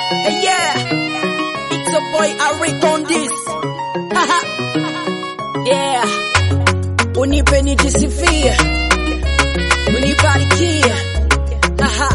Hey, yeah, it's a boy Eric on this. Haha. yeah, unipe nijisifie, unibarikie. Haha.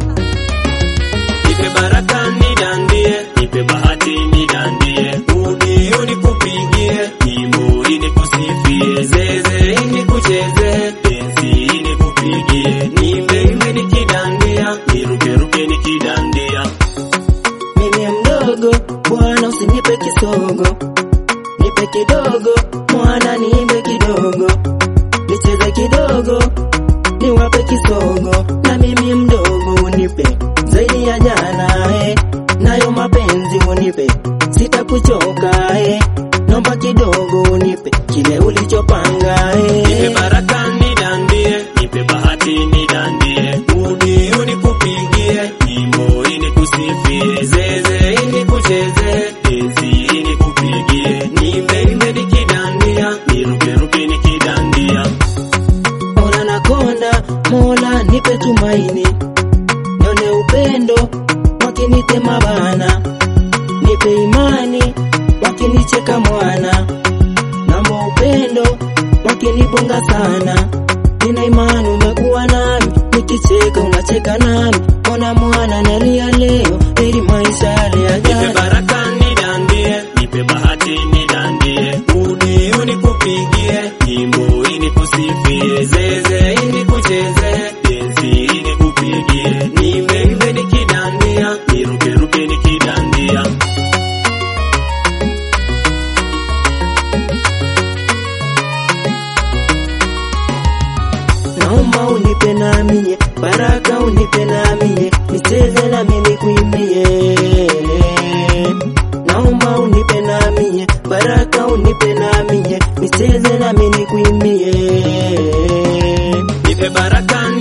Nipe baraka nidandie, nipe bahati nidandie, udi unikupigie, nyimbo inikusifie, zeze inikucheze, penzi inikupigie, nipe imbe nikidandia, nirukeruke nikidandia. mimi mdogo, bwana usinipe kisogo, nipe kidogo, mwana niimbe kidogo, nicheze kidogo, niwape kisogo, na mimi mdogo unipe zaidi ya jana eh, nayo mapenzi unipe, sitakuchoka eh, nomba kidogo unipe kile ulichopanga Nipe eh. baraka nidandie, nipe bahati nidandie, udi unikupigie, nyimbo inikusifie, zeze inikucheze, penzi inikupigie, nipe imbe nikidandia, nirukeruke nikidandia. Mola nakonda, Mola nipe tumaini, nione upendo wakinitema bana, nipe imani wakinicheka mwana, namba upendo wakinibonga sana, nina imani umekuwa nami, nikicheka unacheka nami, ona mwana nalia leo, ili maisha yale ya Nipe jana. baraka nidandie, nipe bahati nidandie, udi unikupigie, nyimbo inikusifie, zeze inikucheze, penzi inikupigie, nipe imbe nikidandia, nirukeruke nikidandia. Naomba unipe na mie, baraka unipe na mie, nicheze na mimi kuimbie. Naomba unipe na mie, baraka unipe na mie, nicheze na mimi kuimbie. Nipe baraka